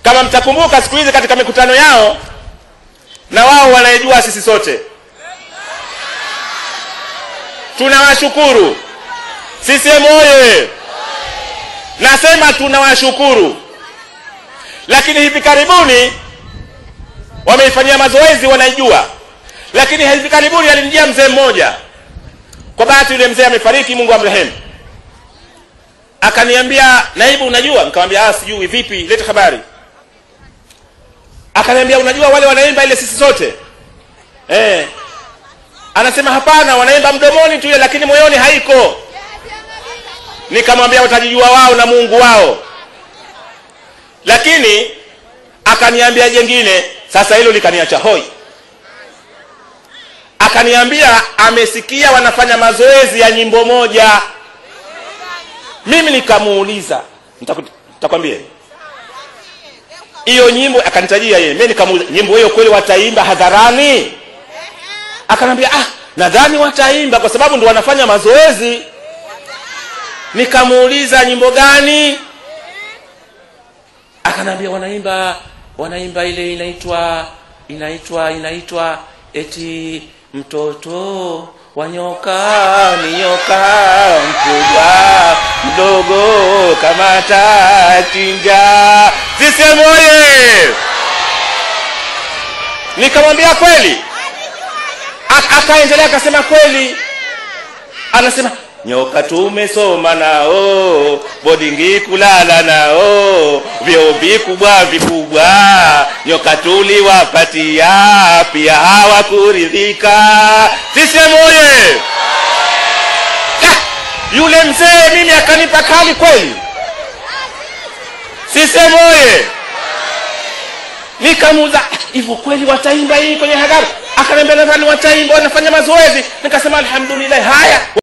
kama mtakumbuka siku hizi katika mikutano yao na wao wanaijua sisi sote tunawashukuru CCM oye nasema tunawashukuru lakini hivi karibuni wameifanyia mazoezi wanaijua lakini hivi karibuni alinijia mzee mmoja kwa bahati yule mzee amefariki mungu amrehemu akaniambia naibu unajua nikamwambia ah sijui vipi leta habari akaniambia unajua wale wanaimba ile sisi sote eh anasema hapana wanaimba mdomoni tu ile lakini moyoni haiko nikamwambia watajijua wao na mungu wao lakini akaniambia jengine sasa hilo likaniacha hoi akaniambia amesikia wanafanya mazoezi ya nyimbo moja mimi nikamuuliza nitaku- nitakwambia hiyo nyimbo akanitajia yeye mimi nikamuuliza nyimbo hiyo kweli wataimba hadharani akanambia ah nadhani wataimba kwa sababu ndo wanafanya mazoezi nikamuuliza nyimbo gani akanambia wanaimba wanaimba ile inaitwa inaitwa inaitwa eti mtoto wa nyoka ni nyoka mkubwa mdogo kama tachinja sisemu oye nikamwambia kweli Ak- akaendelea akasema kweli anasema nyoka tumesoma nao bodingi kulala nao vyoo vikubwa vikubwa nyoka tuliwapatia pia hawakuridhika sisemu oye Ah, yule mzee mimi akanipa kali kweli sisemu oye nikamuuza hivyo kweli wataimba hii kwenye hadhara akaniambia nadhani wataimba wanafanya mazoezi nikasema alhamdulillah haya